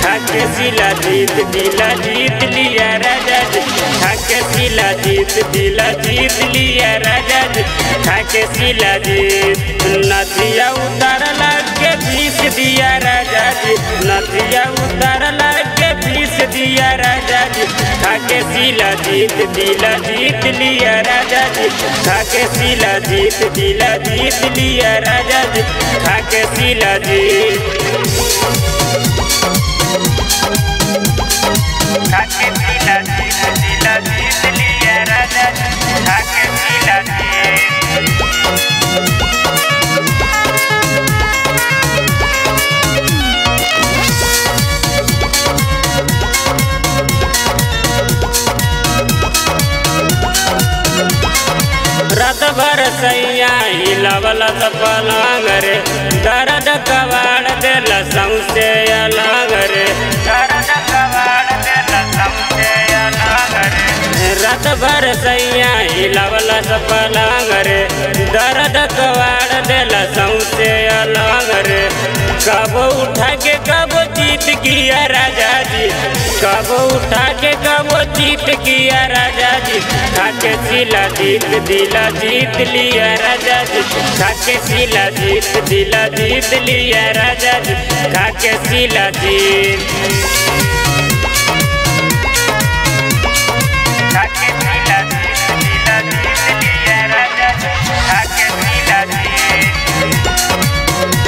खाके सिला जीत दिला जीत लिया राजा जी खाके सिला जीत दिला जीत लिया राजा जी खाके सिला जीत नदिया उतार के पीस दिया राजा जी नदिया उतार के पीस दिया राजा जी खाके सिला जीत दिला जीत लिया राजा जी खाके सिला जीत दिला जीत लिया राजा जी खाके सिला जीत खाके सिला जीत दिला जीत लिया राजा जी खाके सिला जीत रात भर सैया हिलवल पलंग रे दर्द कबाड़ दिल सौसे अलग रे दर्द कबाड़ दिल सौसे अलग रे रात भर सैया हिलवल पलंग रे दर्द कबाड़ दिल सौसे अलग रे कब उठा के कब जीत किया राजा जी कब उठा के कब जीत किया राजा जी खाके सिला जीत दिला जीत लिया राजा जी खाके सिला जीत दिला जीत लिया राजा जी खाके सिला जीत खाके सिला जीत दिला जीत लिया राजा जी खाके सिला जीत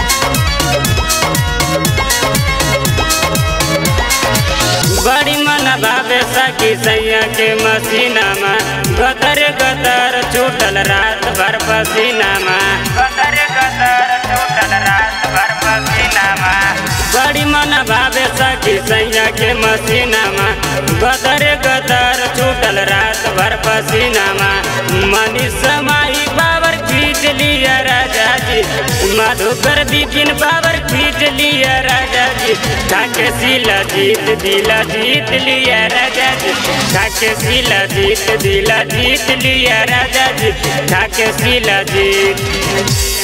बड़ी मन भावे सखी सैया के मसीना में गदर गदर छूटल रात भर पसीना में गदर गदर छूटल रात भर पसीना में बड़ी मन भावे सखी सैया के मसीना में गदर गदर छूटल रात भर पसीना में मनी समाई बाबर खींच लिया राजा जी मधुकर दीपिन बाबर खींच लिया राजा जी खाके सिला जीत दिला जीत लिया राजा जी खाके सिला जीत दिला जीत लिया राजा जी खाके सिला जीत